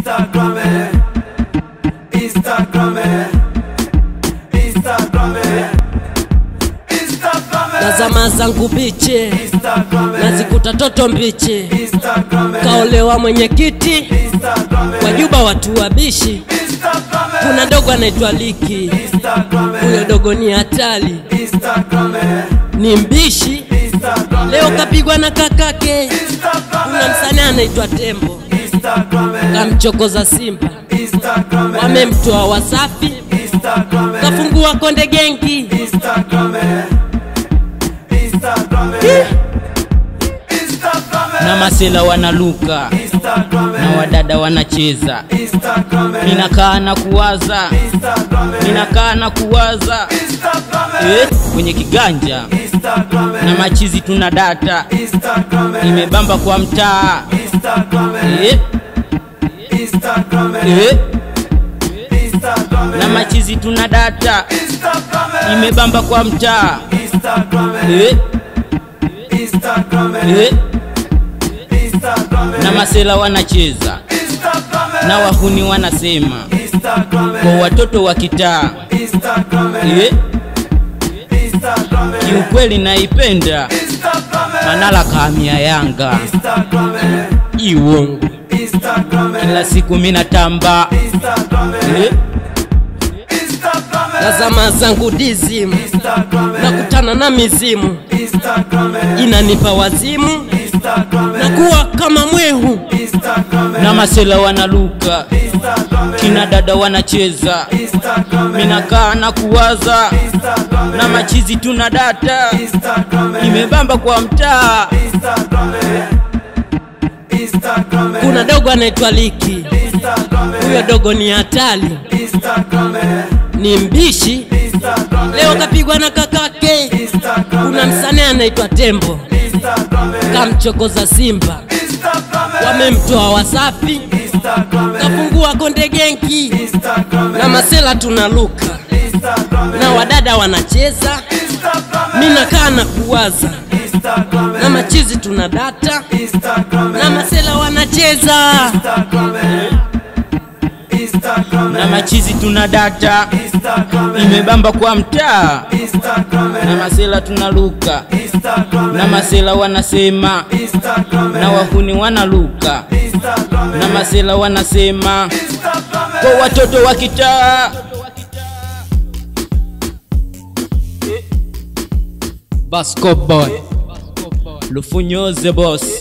Instagram, Instagram, Instagram, Instagram, na zama zangu biche Instagram, nazikuta toto mbichi Instagram, kaolewa mwenyekiti Instagram, kwa juba watu wabishi Instagram, kuna dogo anaitwa liki Instagram, huyo dogo ni hatari Instagram, ni mbishi Instagram, leo kapigwa na kakake Instagram, kuna msanii anaitwa tembo Instagram, kamchokoza simba Instagram, wamemtoa wasafi Instagram, kafungua konde gengi Instagram, Instagram, Instagram, na masela wanaluka Instagram, na wadada wanacheza Instagram, ninakaa na kuwaza Instagram, ninakaa na kuwaza Instagram, eh, kwenye kiganja Instagram, na machizi tuna data Instagram, imebamba kwa mtaa Instagram, eh, Instagram, eh, Instagram, na machizi tuna data Instagram, imebamba kwa mtaa Instagram, eh, Instagram, eh, Instagram, na masela wanacheza Instagram, na wahuni wanasema Instagram, kwa watoto wa kitaa Instagram, eh, Instagram, kiukweli naipenda Instagram, manala kamia yanga Instagram, iwongo Instagram, kila siku minatamba Instagram, eh, Instagram, na zama zangu dizimu Instagram, nakutana na mizimu Instagram, inanipa wazimu Instagram, na kuwa kama mwehu Instagram, na masela wanaluka Instagram, kina dada wanacheza Instagram, minakaa na kuwaza Instagram, na machizi tuna data Instagram, imebamba kwa mtaa Instagram, Instagram, kuna dogo anaitwa liki Instagram, huyo dogo ni hatari Instagram, ni mbishi Instagram, leo kapigwa na kakake Instagram, kuna msanii anaitwa tembo Instagram, kamchokoza simba Instagram, wamemtoa wasafi Instagram, kafungua konde genki Instagram, na masela tunaluka Instagram, na wadada wanacheza Instagram, minakaa na kuwaza Instagram, na machizi tuna data Instagram, na masela wanacheza Instagram, Instagram, na machizi tuna data Instagram, imebamba kwa mtaa Instagram, na masela tunaluka Instagram, na masela wanasema Instagram, na wahuni wanaluka Instagram, na masela wanasema Instagram, kwa watoto wa kitaa Basco boy Lufunyoze boss